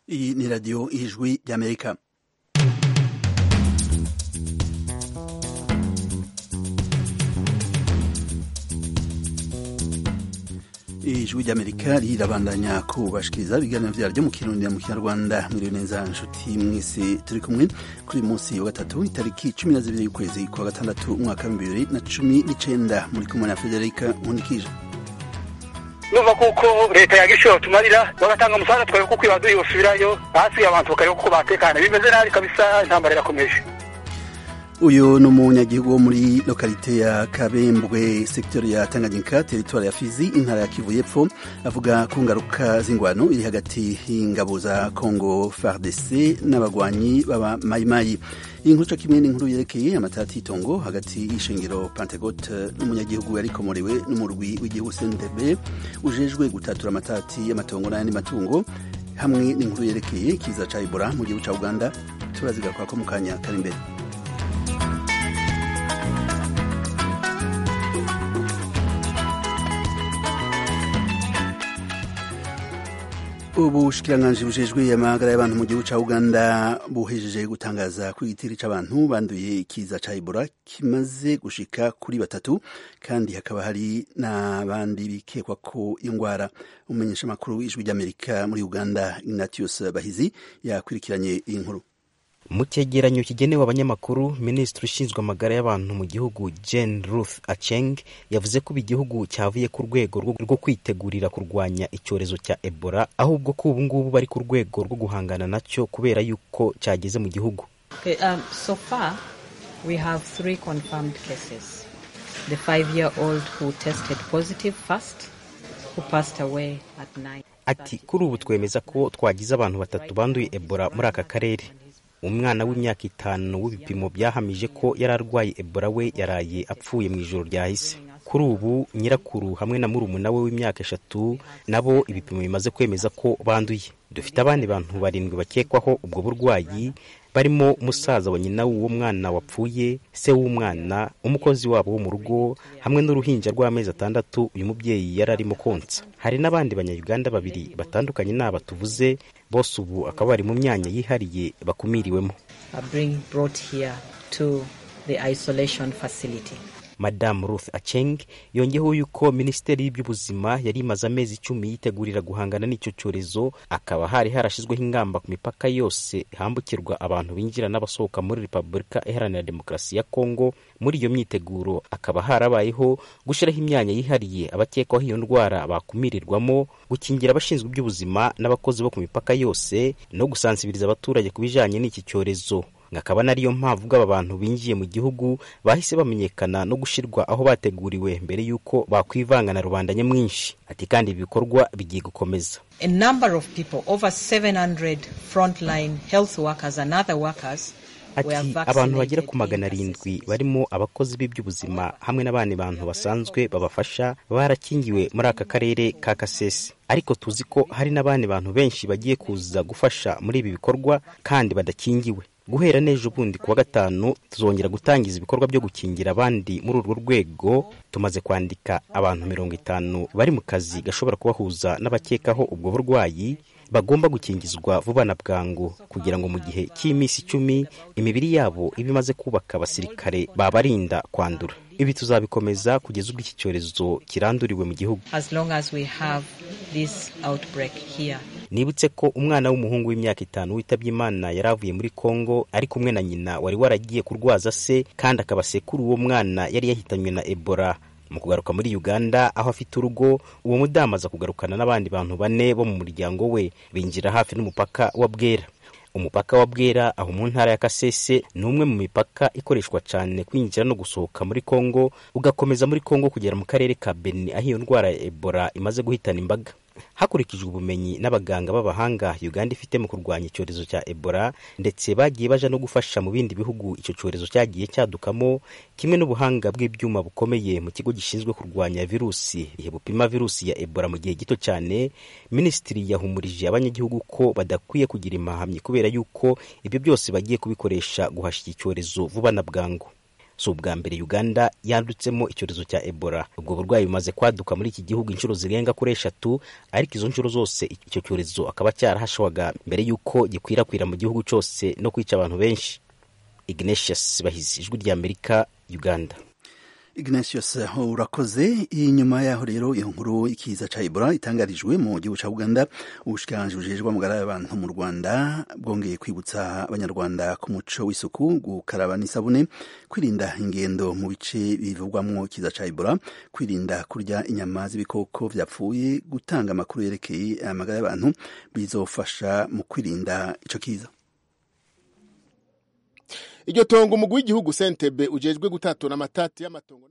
Iyi ni radiyo y'ijwi ry'amerika ijwi ry'amerika rirabandanya kubashikiriza ibiganiro vyaryo mu kirundi mu kinyarwanda mwiriwe neza nshuti mwese turi kumwe kuri uyu munsi wa gatatu itariki cumi na zibiri y'ukwezi kwa gatandatu umwaka w'ibihumbi bibiri na cumi n'icenda muri kumwe na federika nkundikije numva kuko leta yagishoye tumarira bagatanga umusaza twareba kuko ibaduye yosubirayo ahasigaye abantu bakareba kuko batekana bimeze nabi kabisa intambara irakomeje uyu ni umunyagihugu wo muri lokalite ya kabembwe sekiteri ya tanganyika teritwari ya fizi intara ya kivu y'epfo avuga ku ngaruka z'ingwano iri hagati y'ingabo za congo fardc n'abagwanyi baba mayimayi iyi nkuru co kimwe n'inkuru yerekeye amatati y'itongo hagati y'ishengero pantegote n'umunyagihugu yarikomorewe n'umurwi w'igihugu sntb ujejwe gutatura amatati y'amatongo n'ayandi matungo hamwe n'inkuru yerekeye kiza ca ebola mu gihugu ca uganda turazigaruka ko mu kanya kari imbere ubushikiranganji bujejwe amagara y'abantu mu gihugu ca uganda buhejeje gutangaza ko igitiri c'abantu banduye ikiza ca ebola kimaze gushika kuri batatu kandi hakaba hari n'abandi bikekwa ko iyo ngwara umumenyesha makuru w'ijwi ry'amerika muri uganda ignatius bahizi yakurikiranye iyi nkuru mu cyegeranyo kigenewe abanyamakuru minisitiri ushinzwe amagara y'abantu mu gihugu Jane Ruth Acheng yavuze ko igihugu cyavuye ku rwego rwo kwitegurira kurwanya icyorezo cya Ebola ahubwo ko ubu ngubu bari ku rwego rwo guhangana nacyo kubera yuko cyageze mu gihugu okay, um, so far we have three confirmed cases the five year old who tested positive first who passed away at night ati kuri ubu twemeza ko twagize abantu batatu banduye Ebola muri aka karere umwana w'imyaka itanu w'ibipimo byahamije ko yari arwaye ebola we yaraye apfuye mu ijoro ryahise kuri ubu nyirakuru hamwe na murumuna we w'imyaka eshatu nabo ibipimo bimaze kwemeza ko banduye dufite abandi bantu barindwi bakekwaho ubwo burwayi barimo umusaza wa nyina w'uwo mwana wapfuye se w'umwana umukozi wabo wo mu rugo hamwe n'uruhinja rw'amezi atandatu uyu mubyeyi yari arimo konsa hari n'abandi banyayuganda babiri batandukanye n'aba tuvuze bose ubu akaba bari mu myanya yihariye bakumiriwemo madamu ruth aceng yongeyeho yuko minisiteri y'iby'ubuzima yari imaze amezi icumi yitegurira guhangana n'icyo cyorezo akaba hari harashyizweho ingamba ku mipaka yose hambukirwa abantu binjira n'abasohoka muri repubulika iharanira demokarasi ya kongo muri iyo myiteguro akaba harabayeho gushyiraho imyanya yihariye abakekwaho iyo ndwara bakumirirwamo gukingira abashinzwe iby'ubuzima n'abakozi bo ku mipaka yose no gusansibiriza abaturage ku bijyanye n'iki cyorezo akaba nariyo mpamvu aba bantu binjiye mu gihugu bahise bamenyekana no gushyirwa aho bateguriwe mbere y'uko bakwivanga na rubanda nyamwinshi ati kandi ibi bikorwa bigiye gukomeza a number of people over 700 frontline health workers and other workers ati abantu bagera ku magana arindwi barimo abakozi b'iby'ubuzima hamwe n'abandi bantu basanzwe babafasha barakingiwe muri aka karere ka kasese ariko tuzi ko hari n'abandi bantu benshi bagiye kuza gufasha muri ibi bikorwa kandi badakingiwe guhera n'ejo bundi kuwa gatanu tuzongera gutangiza ibikorwa byo gukingira abandi muri urwo rwego tumaze kwandika abantu mirongo itanu bari mu kazi gashobora kubahuza n'abakekaho ubwo burwayi bagomba gukingizwa vuba na bwangu kugira ngo mu gihe cy'iminsi icumi imibiri yabo iba imaze kubaka abasirikare babarinda kwandura ibi tuzabikomeza kugeza ubwo iki cyorezo kiranduriwe mu gihugu as long as we have this outbreak here nibutse ko umwana w'umuhungu w'imyaka itanu witabye imana yari avuye muri kongo ari kumwe na nyina wari waragiye kurwaza se kandi akaba sekuru uwo mwana yari yahitanywe na ebola mu kugaruka muri uganda aho afite urugo uwo mudamu aza kugarukana n'abandi bantu bane bo mu muryango we binjira hafi n'umupaka wa bwera umupaka wa bwera aho mu ntara ya kasese ni umwe mu mipaka ikoreshwa cyane kwinjira no gusohoka muri kongo ugakomeza muri kongo kugera mu karere ka beni aho iyo ndwara ya ebola imaze guhitana imbaga hakurikijwe ubumenyi n'abaganga b'abahanga uganda ifite mu kurwanya icyorezo cya ebola ndetse bagiye baja no gufasha mu bindi bihugu icyo cyorezo cyagiye cyadukamo kimwe n'ubuhanga bw'ibyuma bukomeye mu kigo gishinzwe kurwanya virusi ihe bupima virusi ya ebola mu gihe gito cyane minisitiri yahumurije abanyagihugu ko badakwiye kugira imahamyi kubera yuko ibyo byose bagiye kubikoresha guhashya iki cyorezo vuba na bwangu si ubwa mbere uganda yandutsemo icyorezo cya ebola ubwo burwayi bumaze kwaduka muri iki gihugu inshuro zirenga kuri eshatu ariko izo nshuro zose icyo cyorezo akaba cyarahashwaga mbere y'uko gikwirakwira mu gihugu cyose no kwica abantu benshi ignatius bahizi ijwi ry'amerika uganda Ignatius urakoze inyuma yaho rero iyo nkuru ikiza ca Ebola itangarijwe mu gihugu ca Uganda ubushikiranganji bujejwe amagara y'abantu mu Rwanda bwongeye kwibutsa abanyarwanda ku muco w'isuku gukaraba n'isabune kwirinda ingendo mu bice bivugwamwo ikiza ca Ebola kwirinda kurya inyama z'ibikoko vyapfuye gutanga amakuru yerekeye amagara y'abantu bizofasha mu kwirinda ico kiza iryo tongo umugwi w'igihugu sentebe ujejwe gutatura amatati y'amatongo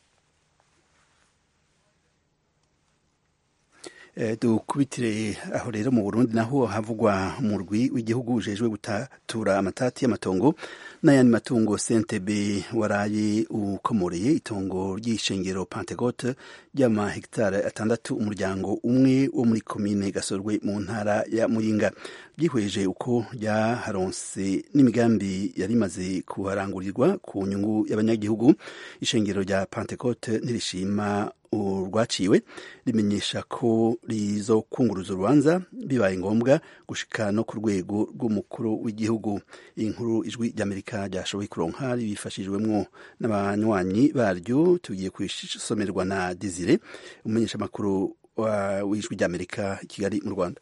dukubitire aho rero mu burundi naho havugwa umurwi w'igihugu ujejwe gutatura amatati y'amatongo n'ayandi matungo sentebe waraye ukomoreye itongo ry'ishengero pantegote ry'amahegitari atandatu umuryango umwe wo muri komine gasorwe mu ntara ya muyinga byihweje uko ryaharonse n'imigambi yari imaze kuharangurirwa ku nyungu y'abanyagihugu ishengero rya pantekote ntirishima urwaciwe rimenyesha ko rizokunguruza urubanza bibaye ngombwa gushika no ku rwego rw'umukuru w'igihugu iyi nkuru ijwi ry'amerika ryashoboye kuronka ribifashijwemwo n'abanywanyi baryo tugiye kusomerwa na desire umumenyeshamakuru w'ijwi ry'amerika i kigali mu rwanda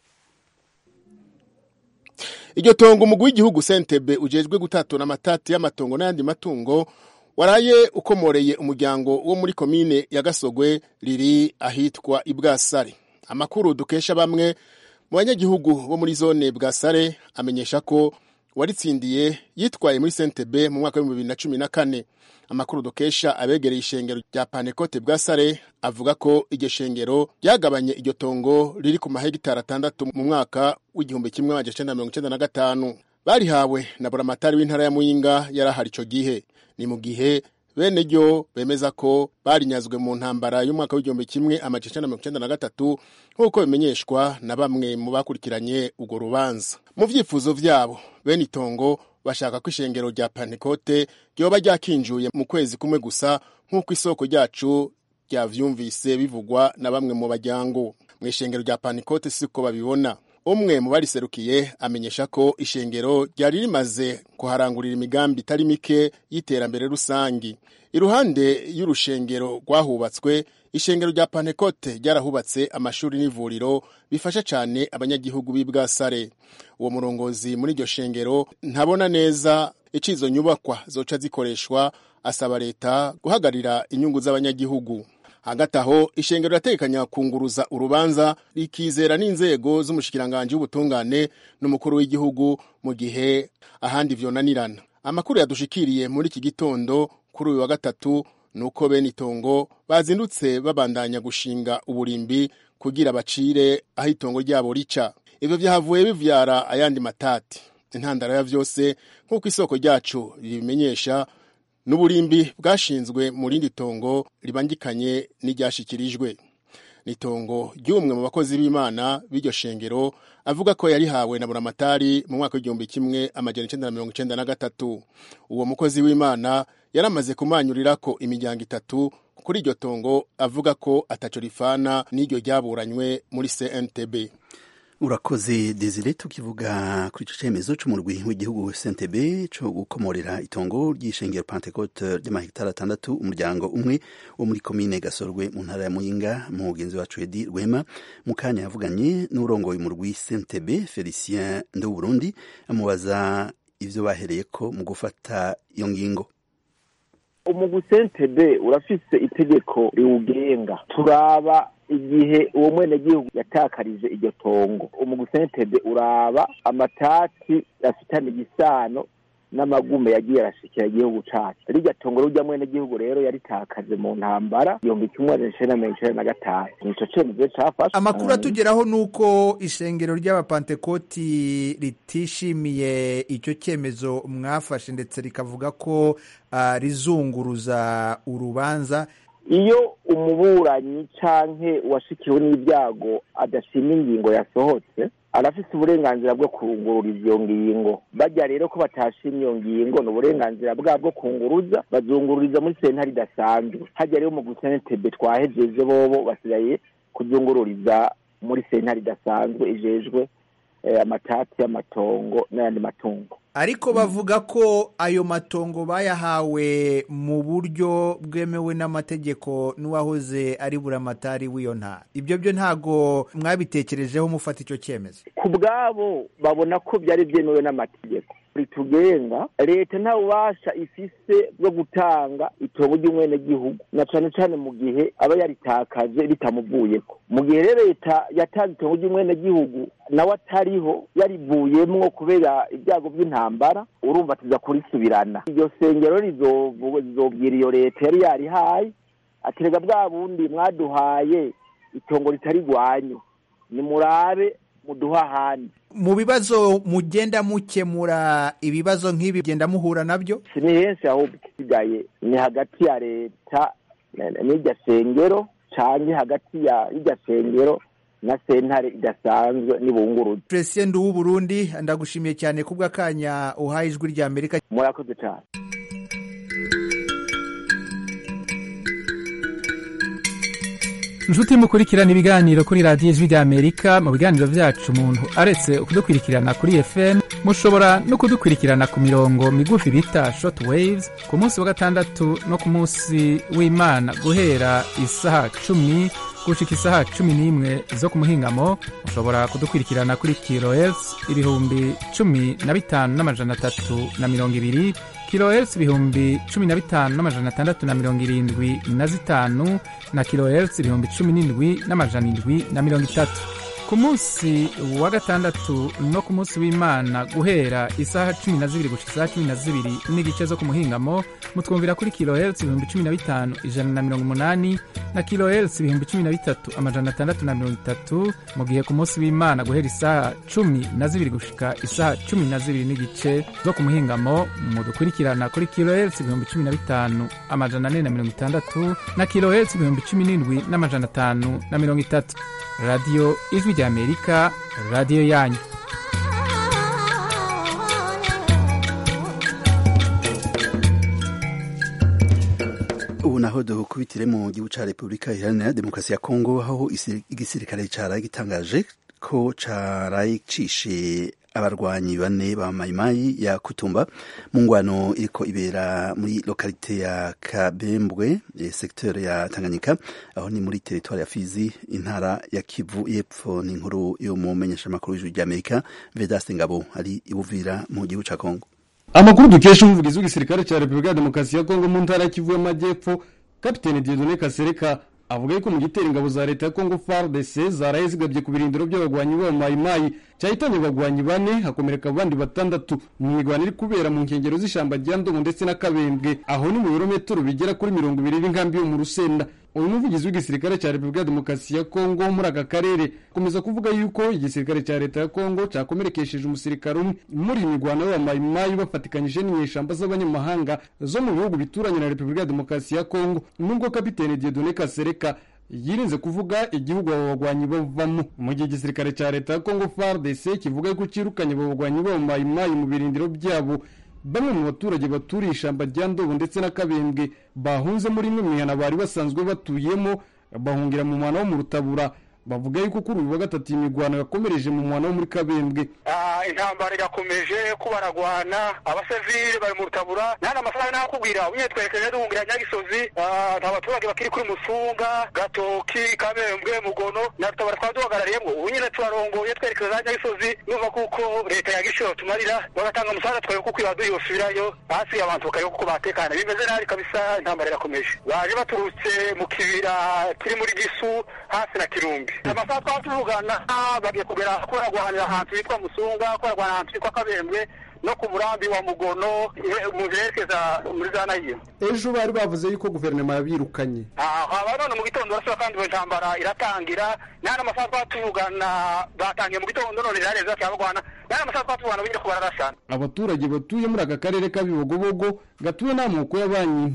iryo tongo umugwi w'igihugu sentebe ujejwe gutatura amatati y'amatongo n'ayandi matungo waraye ukomoreye umuryango wo muri komine ya gasogwe riri ahitwa ibwasare amakuru dukesha bamwe mu banyagihugu bo muri zone bwasare amenyesha ko waritsindiye yitwaye muri sentebe mu mwaka w'ibihumbi bibiri na cumi na kane amakuru dukesha abegereye ishengero rya panekote bwasare avuga ko iryo shengero ryagabanye iryo tongo riri ku mahegitari atandatu mu mwaka w'igihumbi kimwe magana cyenda mirongo icyenda na gatanu barihawe na buramatari w'intara ya muyinga yarahari icyo gihe ni mu gihe bene ryo bemeza ko barinyazwe mu ntambara y'umwaka w'igihumbi kimwe amajana icyenda mirongo icyenda na gatatu nk'uko bimenyeshwa na bamwe mu bakurikiranye urwo rubanza mu byifuzo byabo bene itongo bashaka ko ishengero rya pantekote ryoba ryakinjuye mu kwezi kumwe gusa nk'uko isoko ryacu ryavyumvise bivugwa na bamwe mu bajyango mu ishengero rya pantekote siko babibona umwe mu bariserukiye amenyesha ko ishengero ryari rimaze kuharangurira imigambi itari mike y'iterambere rusangi iruhande y'urushengero rwahubatswe ishengero rya pantekote ryarahubatse amashuri n'ivuriro bifasha cyane abanyagihugu b'i bwasare uwo murongozi muri iryo shengero ntabona neza icyo izo nyubakwa zoca zikoreshwa asaba leta guhagarira inyungu z'abanyagihugu hagati aho ishengero rirategekanya kunguruza urubanza rikizera n'inzego z'umushikiranganji w'ubutungane n'umukuru w'igihugu mu gihe ahandi vyonanirana amakuru yadushikiriye muri iki gitondo kuri uyu wa gatatu nuko bene itongo bazindutse babandanya gushinga uburimbi kugira bacire aho itongo ryabo rica ivyo vyahavuye bivyara ayandi matati intandaro ya vyose nk'uko isoko ryacu ribimenyesha n'uburimbi bwashinzwe mu rindi tongo ribangikanye n'iryashikirijwe ni itongo ry'umwe mu bakozi b'imana b'iryo shengero avuga ko yarihawe na buramatari mu mwaka w'igihumbi kimwe amajana icenda na mirongo icenda na gatatu uwo mukozi w'imana yaramaze kumanyurira ko imiryango itatu kuri iryo tongo avuga ko ataco rifana n'iryo ryaburanywe muri cntb urakoze desire tukivuga kuri icyo cyemezo cy'umurwi w'igihugu sentebe cyo gukomorera itongo ry'ishengero pantekote ry'amahegitari atandatu umuryango umwe wo muri komine gasorwe mu ntara ya muyinga mugenzi wacu edi rwema mu kanya yavuganye n'urongoye umurwi sentebe felicien nduburundi amubaza ibyo bahereye ko mu gufata iyo ngingo umugwi sentebe urafise itegeko riwugenga turaba igihe uwo mwenegihugu yatakarije iryo tongo umugwi sentebe uraba amatati afitanye igisano n'amagume yagiye arashikira igihugu cacu rirya tongo rurya mwenegihugu rero yaritakaje mu ntambara igihumbi kimwe amajana icenda na mirongo icenda na gatanu nico cemezo cafashwe amakuru atugeraho ni uko ishengero ry'abapantekoti ritishimiye icyo cyemezo mwafashe ndetse rikavuga ko uh, rizunguruza urubanza iyo umuburanyi canke uwashikiwe n'ibyago adashima ingingo yasohotse arafise uburenganzira bwo kungururiza iyo ngingo bajya rero ko batashimye iyo ngingo ni uburenganzira bwabo bwo kunguruza bazungururiza muri sentare idasanzwe hajya rero mu gusentebe twahejeje bobo basigaye kuzungururiza muri sentare idasanzwe ijejwe amatati y'amatongo n'ayandi matungo ariko bavuga ko ayo matongo bayahawe mu buryo bwemewe n'amategeko n'uwahoze ari buramatari w'iyo ntara ibyo byo ntago mwabitekerejeho mufata icyo cyemezo ku bwabo babona ko byari byemewe n'amategeko ritugenga leta nta bubasha ifise bwo gutanga itongo ry'umwenegihugu na cane cane mu gihe aba yaritakaje ritamuvuyeko mu gihe rero leta yatanze itongo ry'umwenegihugu nawe atariho yarivuyemwo kubera ibyago by'intambara urumva tuza kurisubirana iryo sengero rizobwira iyo leta yari yarihaye aterega bwa bundi mwaduhaye itongo ritari rwanyu nimurabe muduha ahandi mu bibazo mugenda mukemura ibibazo nk'ibi genda muhura nabyo si ni henshi ahubwo isigaye ni hagati ya leta n'irya sengero canke hagati y'irya sengero na sentare idasanzwe n'ibunguruzi president w'uburundi ndagushimiye cyane kubw'akanya uhaye ijwi rya amerika murakoze cyane inshuti mukurikirana ibiganiro kuri radiyo ijwi rya amerika mu biganiro byacu umuntu aretse kudukurikirana kuri fm mushobora no kudukurikirana ku mirongo migufi bita short waves ku munsi wa gatandatu no ku munsi w'imana guhera isaha cumi gushika isaha cumi n'imwe zo ku muhingamo mushobora kudukurikirana kuri kilohertz ibihumbi cumi na bitanu n'amajana atatu na mirongo ibiri kilohertz ibihumbi cumi na bitanu n'amajana atandatu na mirongo irindwi na zitanu na kilohertz ibihumbi cumi n'indwi n'amajana indwi na mirongo itatu ku munsi wa gatandatu no ku munsi w'imana guhera isaha cumi na zibiri gushika isaha cumi na zibiri n'igice zo ku muhingamo mutwumvira kuri kilohertz ibihumbi cumi na bitanu ijana na mirongo umunani na kilohertz ibihumbi cumi na bitatu amajana atandatu na mirongo itatu mu gihe ku munsi w'imana guhera isaha cumi na zibiri gushika isaha cumi na zibiri n'igice zo ku muhingamo mudukurikirana kuri kilohertz ibihumbi cumi na bitanu amajana ane na mirongo itandatu na kilohertz ibihumbi cumi n'indwi n'amajana atanu na mirongo itatu radiyo ijwi rya amerika radiyo yanyu ubu naho dukubitire mu gihugu cya repubulika iharanira demokarasi ya kongo aho igisirikare cyaraye gitangaje ko cyaraye cishe abarwanyi bane ba mayimayi ya kutumba mu ngwano iriko ibera muri lokalite ya kabembwe sekiteri ya tanganyika aho ni muri teritwari ya fizi intara ya kivu y'epfo ni inkuru yo mu menyeshamakuru y'ijuru ry'amerika vedaste ngabo ari ibuvira mu gihugu cya kongo amakuru dukesha umuvugizi w'igisirikare cya repubulika ya demokarasi ya kongo mu ntara ya kivu y'amajyepfo kapitene diedone kasereka avuga yuko mu gitero ingabo za leta ya kongo fardc zaraye zigabye ku birindiro by'abagwanyi b'aba mayimayi cyahitanye abagwanyi bane hakomereka abandi batandatu mu mirwano iri kubera mu nkengero z'ishyamba rya ndongo ndetse na kabembwe aho ni mu birometero bigera kuri mirongo ibiri n'inkambi yo mu rusenda uyu muvugizi w'igisirikare cya repubulika ya demokarasi ya kongo muri aka karere akomeza kuvuga yuko igisirikare cya leta ya kongo cyakomerekesheje umusirikare umwe muri iyi mirwano y'abamayimayi bafatikanyije n'inyeshamba z'abanyamahanga zo mu bihugu bituranye na repubulika ya demokarasi ya kongo nubwo kapitene diedone kasereka yirinze kuvuga igihugu abo bagwanyi bavamo mu gihe igisirikare cya leta ya kongo fardc kivuga yuko cyirukanye abo bagwanyi b'abamayimayi mu birindiro byabo bamwe mu baturage baturiye ishyamba rya ndobo ndetse na kabembwe bahunze muri imwe mihana bari basanzwe batuyemo bahungira mu mwana wo mu rutabura bavuga yuko kuri uyu wa gatatu iyi mirwano yakomereje mu mwana wo muri kabembwe intambara irakomeje ko baragwana abasivili bari mu rutabura nta amafaranga nakubwira unye twerekeje duhungira nyagisozi nta baturage bakiri kuri musunga gatoki kabembwe mugono na rutabura twaba duhagarariyemo ubu nyine turarongoye twerekeza za nyagisozi numva kuko leta ya gishoro tumarira bagatanga umusaza twawe kuko ibaduye yosubirayo hasi abantu bakareba kuko batekana bimeze nabi kabisa intambara irakomeje baje baturutse mu kibira kiri muri gisu hasi na kirumbi amasaha twaba tuvugana bagiye kugera kuragwanira ahantu hitwa musunga kuragwana ahantu hitwa kabembwe no ku murambi wa mugono mu yerekeza muri za nayimu ejo bari bavuze yuko guverinoma yabirukanye haba none mu gitondo barasaba kandi iyo ntambara iratangira nta n'amasaha twaba tuvugana batangiye mu gitondo none rirareza cyabagwana nta n'amasaha twaba tuvugana bongera kubararasana abaturage batuye muri aka karere k'abibogobogo gatuwe n'amoko y'abanyintu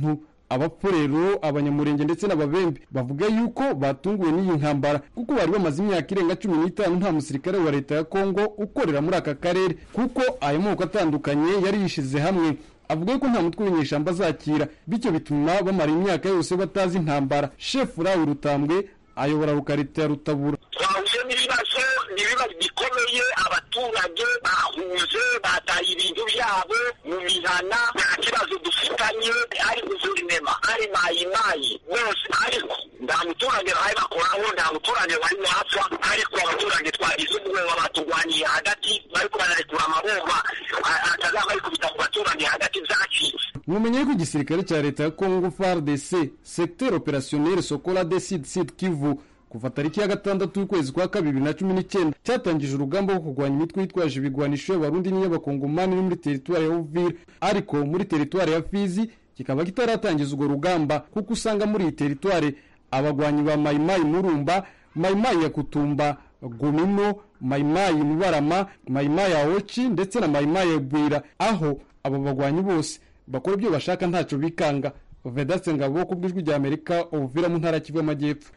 abapfurero abanyamurenge ndetse n'ababembe bavuga yuko batunguwe n'iyi ntambara kuko bari bamaze imyaka irenga cumi n'itanu nta musirikare wa leta ya kongo ukorera muri aka karere kuko ayo moko atandukanye yari yishize hamwe avuga ko nta mutwe w'inyeshyamba azakira bityo bituma bamara imyaka yose batazi intambara shefu rawe rutambwe ayobora rukarita ya rutabura twahuye n'ibibazo n'ibibazo bikomeye abaturage bahuje bataye ibintu byabo mu mihana nta kibazo dufitanye ari guverinema ari mayimayi bose ariko nta muturage bari bakoraho nta muturage wari wapfa ariko abaturage twagize ubwoba baturwaniye hagati bariko bararekura amabomba atazaba bari kubita ku baturage hagati zacitse mumenye ko igisirikare cya leta ya congo fardc secteur opérationnel sokola de sud sud kivu kuva tariki ya gatandatu y'ukwezi kwa kabiri bibiri na cumi n'icyenda cyatangije urugamba rwo kurwanya imitwe yitwaje ibigwanisho y'abarundi n'iy'abakongomani no muri teritwari ya uvira ariko muri teritwari ya fizi kikaba kitaratangiza urwo rugamba kuko usanga muri iyi teritwari abagwanyi ba mayimayi murumba mayimayi ya kutumba gomino mayimayi mubarama mayimayi ya oci ndetse na mayimayi ya bwira aho abo bagwanyi bose bakora ibyo bashaka ntacyo bikanga vedatse ngabo ku bw'ijwi rya amerika uvira mu ntara kivu y'amajyepfo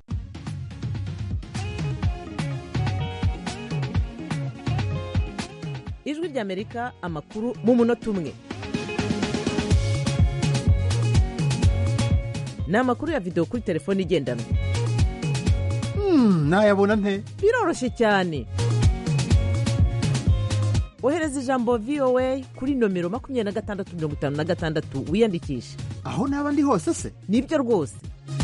ijwi ry'amerika amakuru mu munota umwe ni amakuru ya videwo kuri telefone igendanwa ntayabona nte biroroshye cyane ohereza ijambo voa kuri nomero makumyabiri na gatandatu mirongo itanu na gatandatu wiyandikishe aho naba ndi hose se nibyo rwose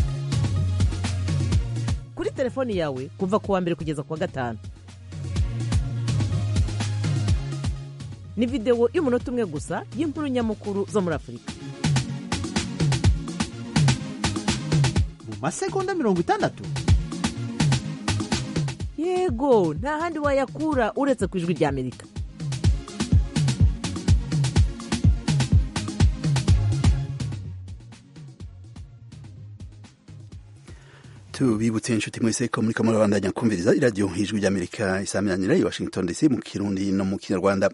kuri telefoni yawe kuva ku wa mbere kugeza ku wa gatanu ni videwo y'umunota umwe gusa y'inkuru nyamukuru zo muri afurika mu masegonda mirongo itandatu yego nta handi wayakura uretse ku ijwi ry'amerika tubibutse inshuti mwese ko muri kamwe babandanya kumviriza iradiyo ijwi ry'amerika isaminanira i washington dc mu kirundi no mu kinyarwanda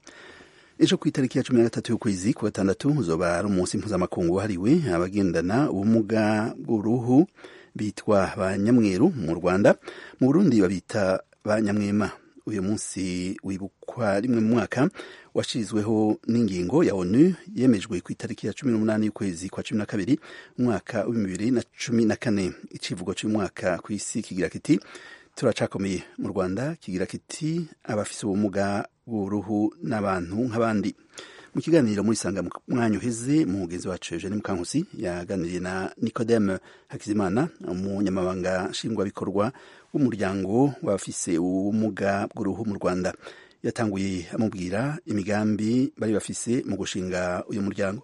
ejo ku itariki ya cumi na gatatu y'ukwezi ku gatandatu uzoba ari umunsi mpuzamakungu wahariwe abagendana ubumuga bw'uruhu bitwa ba nyamweru mu rwanda mu burundi babita ba nyamwema uyu munsi wibukwa rimwe mu mwaka washyizweho n'ingingo ya onu yemejwe ku itariki ya cumi n'umunani y'ukwezi kwa cumi na kabiri umwaka w'ibihumbi bibiri na cumi na kane icivugo cy'umwaka ku isi kigira kiti turacakomeye mu rwanda kigira kiti abafise ubumuga bw'uruhu n'abantu nk'abandi mu kiganiro muri sanga mwanya uheze mugenzi wacu Eugene Mukankusi yaganiriye na Nicodeme Hakizimana umunyamabanga nshingwabikorwa w'umuryango w'abafise ubumuga bw'uruhu mu Rwanda yatanguye amubwira imigambi bari bafise mu gushinga uyu muryango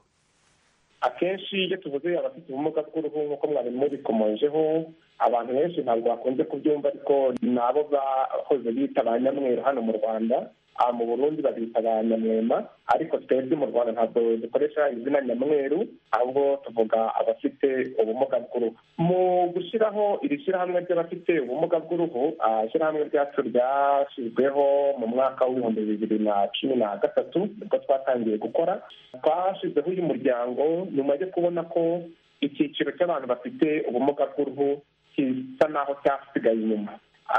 akenshi iyo tuvuze abafite ubumuga bw'uruhu nk'uko mwari mubikomojeho abantu benshi ntabwo bakunze kubyumva ariko ni abo bahoze bita ba nyamweru hano mu rwanda mu burundi babita ba nyamwema ariko twebwe mu rwanda ntabwo dukoresha izina nyamweru ahubwo tuvuga abafite ubumuga bw'uruhu mu gushyiraho iri shyirahamwe ry'abafite ubumuga bw'uruhu ishyirahamwe ryacu ryashyizweho mu mwaka w'ibihumbi bibiri na cumi na gatatu nibwo twatangiye gukora twashyizeho uyu muryango nyuma yo kubona ko icyiciro cy'abantu bafite ubumuga bw'uruhu gisa naho cyasigaye inyuma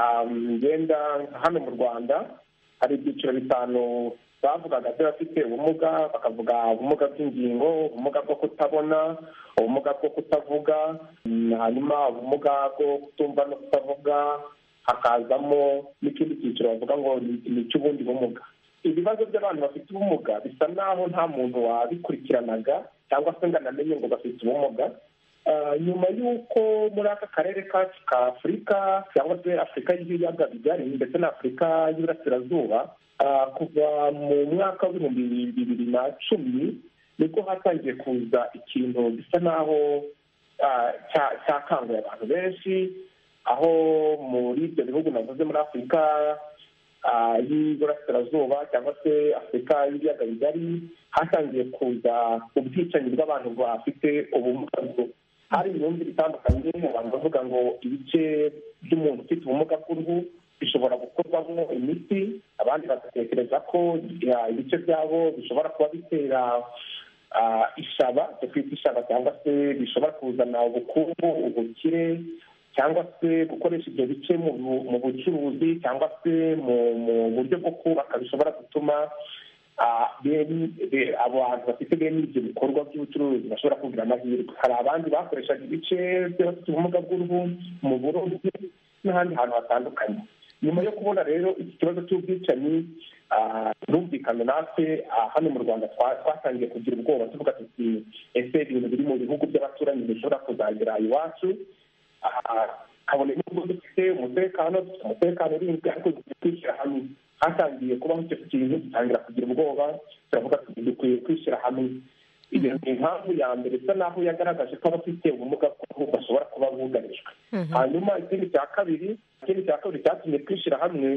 ngenda hano mu rwanda hari ibyiciro bitanu bavugaga by'abafite ubumuga bakavuga ubumuga bw'ingingo ubumuga bwo kutabona ubumuga bwo kutavuga hanyuma ubumuga bwo kutumva no kutavuga hakazamo n'ikindi cyiciro bavuga ngo ni icy'ubundi bumuga ibibazo by'abantu bafite ubumuga bisa naho nta muntu wabikurikiranaga cyangwa se ngo anamenye ngo bafite ubumuga nyuma y'uko muri aka karere kacu ka afurika cyangwa se afurika y'ibiyaga bigari ndetse na afurika y'iburasirazuba kuva mu mwaka w'ibihumbi bibiri na cumi nibwo hatangiye kuza ikintu gisa naho cyakanguye abantu benshi aho muri ibyo bihugu navuze muri afurika y'iburasirazuba cyangwa se afurika y'ibiyaga bigari hatangiye kuza ubwicanyi bw'abantu bafite ubumuga bwo hari imyumvire itandukanye abantu bavuga ngo ibice by'umuntu ufite ubumuga bw'uruhu bishobora gukorwamo imiti abandi bagatekereza ko ibice byabo bishobora kuba bitera ishaba twita ishaba cyangwa se bishobora kuzana ubukungu ubukire cyangwa se gukoresha ibyo bice mu bucuruzi cyangwa se mu buryo bwo kubaka bishobora gutuma abantu bafite bene ibyo bikorwa by'ubucuruzi bashobora kugira amahirwe hari abandi bakoreshaga ibice by'abafite ubumuga bw'uruhu mu burobyi n'ahandi hantu hatandukanye nyuma yo kubona rero iki kibazo cy'ubwicanyi birumvikana natwe hano mu rwanda twatangiye kugira ubwoba tuvuga tuti ese ibintu biri mu bihugu by'abaturanyi bishobora kuzagera iwacu kabone n'ubwo dufite umutekano dufite umutekano urinzwe ariko kwishyira hamwe hatangiye kubaho icyo kintu dutangira kugira ubwoba turavuga tuti dukwiye kwishyira hamwe iyo ni impamvu ya mbere isa naho yagaragaje ko abafite ubumuga bw'uruhu bashobora kuba bugarijwe hanyuma ikindi cya kabiri ikindi cya kabiri cyatumye twishyira hamwe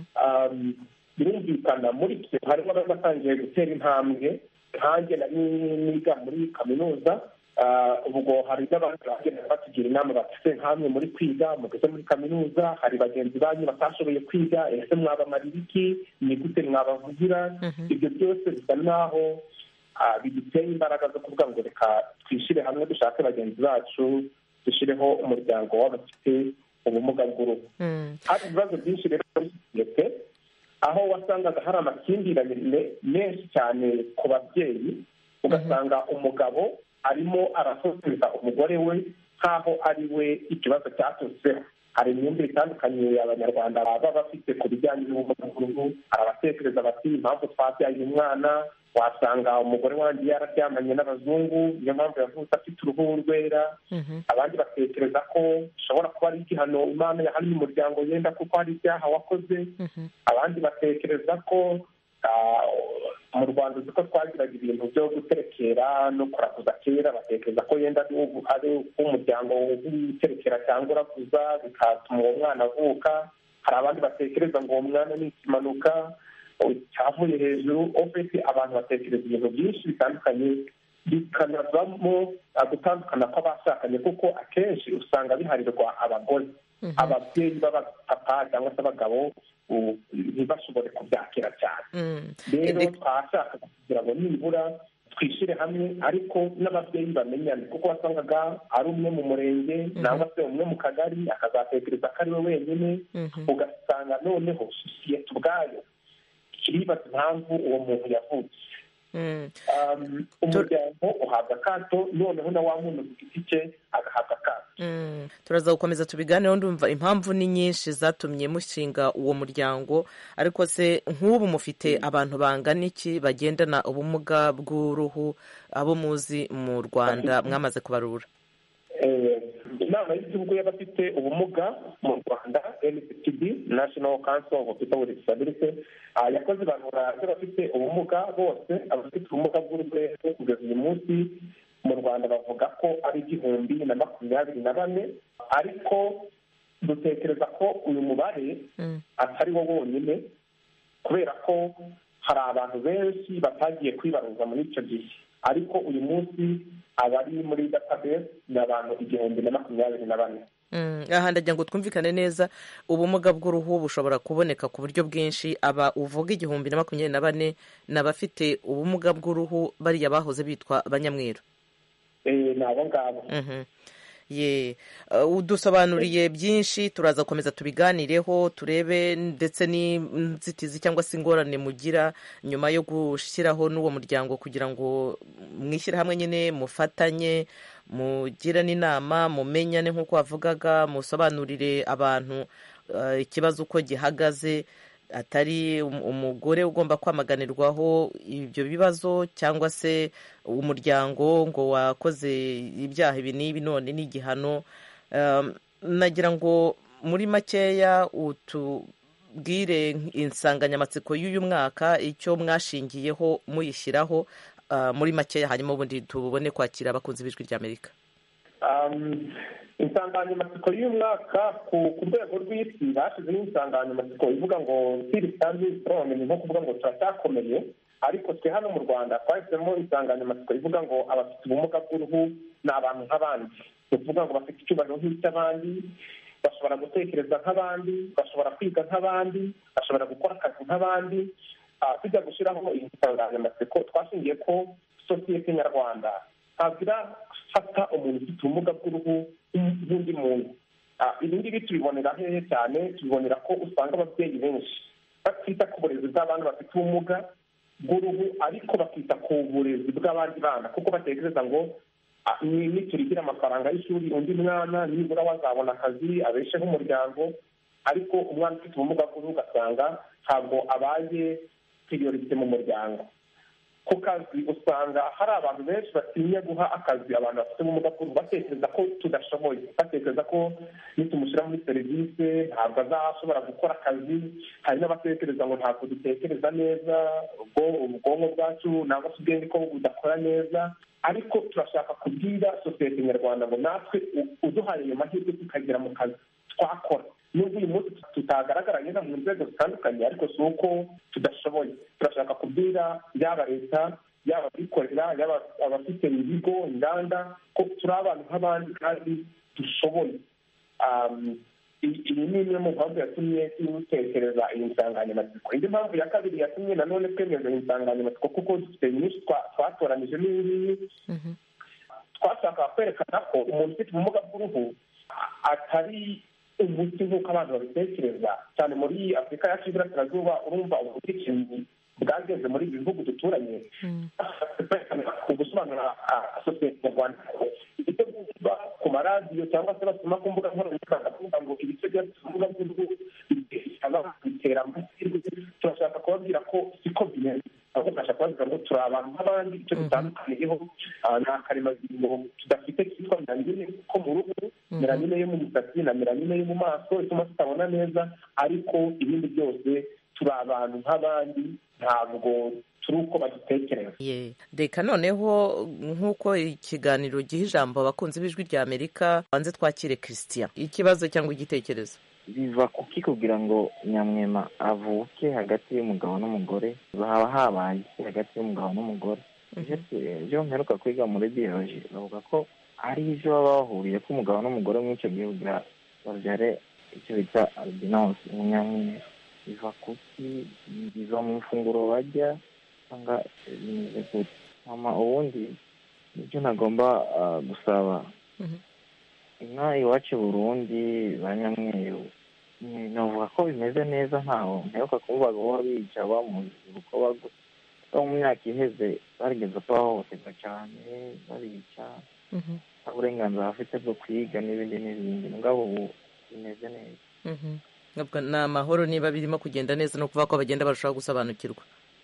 birumvikana muri twe harimo abatangiye gutera intambwe nkanjye nari niga muri kaminuza ubwo hari n'abandi bagenda batugira inama bafite nk'amwe muri kwiga mugeze muri kaminuza hari bagenzi banyu batashoboye kwiga ese mwabamarira iki ni gute mwabavugira ibyo byose bisa naho biduteye imbaraga zo kuvuga ngo reka twishyire hamwe dushake bagenzi bacu dushyireho umuryango w'abafite ubumuga bw'uruhu hari ibibazo byinshi rero muri sosiyete aho wasangaga hari amakimbirane menshi cyane ku babyeyi ugasanga umugabo arimo arasozeza umugore we nk'aho ari we ikibazo cyaturutseho hari imyumvire itandukanye abanyarwanda baba bafite ku bijyanye n'ubumuga bw'uruhu hari abatekereza bati impamvu twabyaye umwana wasanga umugore wanjye yararyamanye n'abazungu niyo mpamvu yavutse afite uruhu rwera abandi batekereza ko bishobora kuba ari igihano imana yahannye umuryango yenda kuko hari ibyaha wakoze abandi batekereza ko mu rwanda uzi ko twagiraga ibintu byo guterekera no kuraguza kera batekereza ko yenda ari umuryango w'uterekera cyangwa uraguza bigatuma uwo mwana avuka hari abandi batekereza ngo uwo mwana ni ikimanuka cyavuye hejuru ofisi abantu batekereza ibintu byinshi bitandukanye bikanavamo gutandukana kw'abashakanye kuko akenshi usanga biharirwa abagore ababyeyi b'abapapa cyangwa se abagabo ntibashobore kubyakira cyane rero twashaka kugira ngo nibura twishyire hamwe ariko n'ababyeyi bamenyane kuko wasangaga ari umwe mu murenge cyangwa se umwe mu kagari akazatekereza ko ari we wenyine ugasanga noneho sosiyete ubwayo iribaza impamvu uwo muntu yavutse umuryango uhabwa akato noneho na wa muntu ku giti cye agahabwa akato turaza gukomeza tubiganeho ndumva impamvu ni nyinshi zatumye mushinga uwo muryango ariko se nk'ubu mufite abantu bangana iki bagendana ubumuga bw'uruhu abo muzi mu rwanda mwamaze kubarura inama y'igihugu y'abafite ubumuga mu rwanda nctb national council of people with disability yakoze ibarura ry'abafite ubumuga bose abafite ubumuga bw'urwego kugeza uyu munsi mu rwanda bavuga ko ari igihumbi na makumyabiri na bane ariko dutekereza ko uyu mubare atari wo wonyine kubera ko hari abantu benshi batagiye kwibaruza muri icyo gihe ariko uyu munsi abari muri database ni abantu igihumbi na makumyabiri na bane aha ndagira ngo twumvikane neza ubumuga bw'uruhu bushobora kuboneka ku buryo bwinshi aba uvuga igihumbi na makumyabiri na bane ni abafite ubumuga bw'uruhu bariya bahoze bitwa abanyamweru ni abo ngabo ye udusobanuriye byinshi turaza gukomeza tubiganireho turebe ndetse n'inzitizi cyangwa se ingorane mugira nyuma yo gushyiraho n'uwo muryango kugira ngo mwishyire hamwe nyine mufatanye mugirane inama mumenyane nk'uko wavugaga musobanurire abantu ikibazo uko gihagaze atari umugore ugomba kwamaganirwaho ibyo bibazo cyangwa se umuryango ngo wakoze ibyaha ibi n'ibi none n'igihano nagira ngo muri makeya utubwire insanganyamatsiko y'uyu mwaka icyo mwashingiyeho muyishyiraho muri makeya hanyuma ubundi tubone kwakira abakunzi b'ijwi ry'amerika insanganyamatsiko y'umwaka ku rwego rw'isi bashyizeho insanganyamatsiko ivuga ngo siri sitandi sitorongi ni nko kuvuga ngo turacyakomeye ariko twe hano mu rwanda twahisemo insanganyamatsiko ivuga ngo abafite ubumuga bw'uruhu ni abantu nk'abandi ni ukuvuga ngo bafite icyubahiro nk'icy'abandi bashobora gutekereza nk'abandi bashobora kwiga nk'abandi bashobora gukora akazi nk'abandi tujya gushyiraho iyi nsanganyamatsiko twashingiye ko sosiyete nyarwanda ntabwo irafata umuntu ufite ubumuga bw'uruhu nk'undi muntu ibi ngibi tubibonera hehe cyane tubibonera ko usanga ababyeyi benshi batita ku burezi bw'abana bafite ubumuga bw'uruhu ariko bakita ku burezi bw'abandi bana kuko batekereza ngo niturigira amafaranga y'ishuri undi mwana nibura wazabona akazi abesheho umuryango ariko umwana ufite ubumuga bw'uruhu ugasanga ntabwo abaye priorite mu muryango ku kazi usanga hari abantu benshi batinya guha akazi abantu bafite ubumuga bw'uruhu batekereza ko tudashoboye batekereza ko nitumushyira muri serivisi ntabwo azashobora gukora akazi hari n'abatekereza ngo ntabwo dutekereza neza ubwonko bwacu nangwa se ubwenge ko budakora neza ariko turashaka kubwira sosiyete nyarwanda ngo natwe uduhaye ayo mahirwe tukagera mu kazi twakora nubwo uyu munsi tutagaragara neza mu nzego zitandukanye ariko si uko tudashoboye turashaka kubwira yaba leta yaba abikorera yaba abafite ibigo inganda ko turi abantu nk'abandi kandi dushoboye iyi ni imwe mu mpamvu yatumye dutekereza iyi nsanganyamatsiko indi mpamvu ya kabiri yatumye nanone twemeza iyi nsanganyamatsiko kuko dufite nyinshi twatoranije n'iyi twashakaga kwerekana ko umuntu ufite ubumuga bw'uruhu atari umuti nk'uko abantu babitekereza cyane muri afurika yacu y'iburasirazuba urumva ubwicanyi bwageze muri ibi bihugu duturanye gusobanura sosiyete nyarwanda ibyo bumva ku maradiyo cyangwa se basoma ku mbuga nkoranyambaga bavuga ngo ibice by'ubumuga bw'uruhu bitera amahirwe turashaka kubabwira ko siko bimeze ahubwo turashaka kubabwira ngo turi abantu nk'abandi icyo dutandukaniyeho ni akaremangingo tudafite kitwa melanine ko mu ruhu melanine yo mu misatsi na melanine yo mu maso ituma tutabona neza ariko ibindi byose turi abantu nk'abandi ntabwo turi uko badutekereza reka noneho nk'uko ikiganiro giha ijambo abakunzi b'ijwi rya amerika banze twakire christian ikibazo cyangwa igitekerezo biva kuki kugira ngo nyamwema avuke hagati y'umugabo n'umugore haba habaye hagati y'umugabo n'umugore ibyo mperuka kwiga muri biyoloji bavuga ko ari ibyo baba bahuriye ko umugabo n'umugore muri icyo gihe kugira babyare icyo bita albinosi umunyamwera biva kuki biva mu ifunguro bajya cyangwa bimeze gute mama ubundi nibyo nagomba gusaba inka iwacu burundi ba nyamweru navuga ko bimeze neza ntaho mperuka kuvuga ngo bica bamuzi uko bagusa mu myaka iheze barigeze ko bahohoterwa cyane babica nta burenganzira bafite bwo kwiga n'ibindi n'ibindi mugabo ubu bimeze neza ni amahoro niba birimo kugenda neza no kuvuga ko bagenda barushaho gusobanukirwa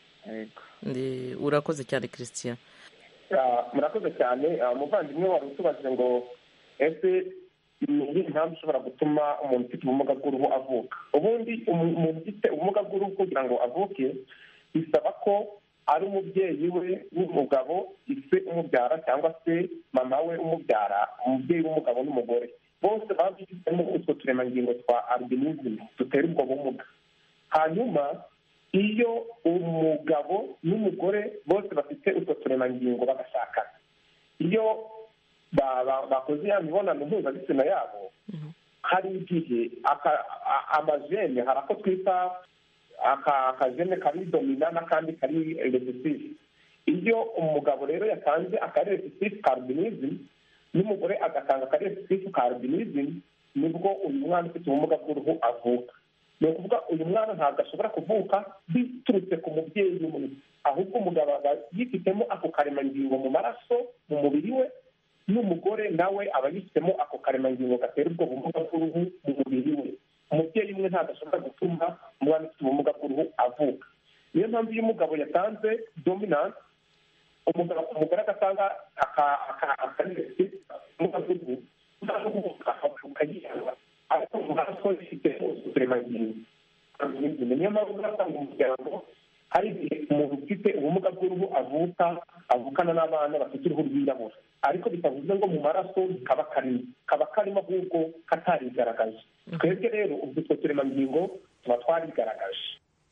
urakoze cyane christian murakoze cyane umuvandimwe wari utubajije ngo ese ni iyihe mpamvu ishobora gutuma umuntu ufite ubumuga bw'uruhu avuka ubundi umuntu ufite ubumuga bw'uruhu kugira ngo avuke bisaba ko ari umubyeyi we w'umugabo ise umubyara cyangwa se mama we umubyara umubyeyi w'umugabo n'umugore bose baba bifitemo utwo turemangingo twa albinism dutera ubwo bumuga hanyuma iyo umugabo n'umugore bose bafite utwo turemangingo bagashakana iyo bakoze ya mibonano mpuzabitsina yabo hari igihe amajene hari ako twita akajene kari domina n'akandi kari resisive iyo umugabo rero yatanze akari resisive ka albinism n'umugore agatanga akari resisive ka albinism nibwo uyu mwana ufite ubumuga bw'uruhu avuka ni ukuvuga uyu mwana ntabwo ashobora kuvuka biturutse ku mubyeyi umwe ahubwo umugabo aba yifitemo ako karemangingo mu maraso mu mubiri we n'umugore nawe aba yifitemo ako karemangingo gatera ubwo bumuga bw'uruhu mu mubiri we umubyeyi umwe ntabwo ashobora gutuma umwana ufite ubumuga bw'uruhu avuka niyo mpamvu iyo umugabo yatanze dominance umugore agatanga akarenesi ubumuga bw'uruhu ukagihanga ariko mu maraso ifite uturemangingo niyo mpamvu uzasanga umuryango hari igihe umuntu ufite ubumuga bw'uruhu avuka avukana n'abana bafite uruhu rwirabura ariko bitavuze ngo mu maraso kaba karimo kaba karimo ahubwo katarigaragaje twebwe rero ubwo utwo turemangingo tuba twarigaragaje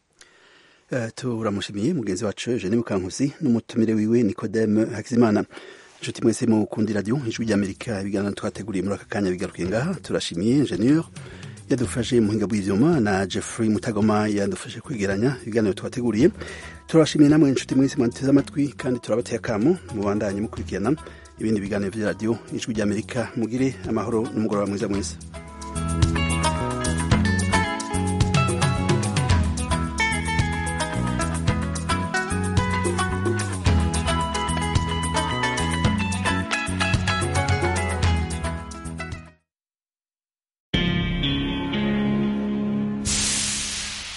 turamushimiye mugenzi wacu eugene mukankusi n'umutumire wiwe nikodeme hakizimana inshuti mwese mukunda iradiyo ijwi ry'amerika ibiganiro twateguriye muri aka kanya bigarukiye ngaha turashimiye ingenieur yadufashe muhinga bw'ivyuma na jeffrey mutagoma yadufashe kwegeranya ibiganiro tubateguriye turabashimiye namwe inshuti mwese mwateze amatwi kandi turabateye akamo mubandanye mukurikirana ibindi biganiro vya radiyo ijwi ry'amerika mugire amahoro n'umugoroba mwiza mwese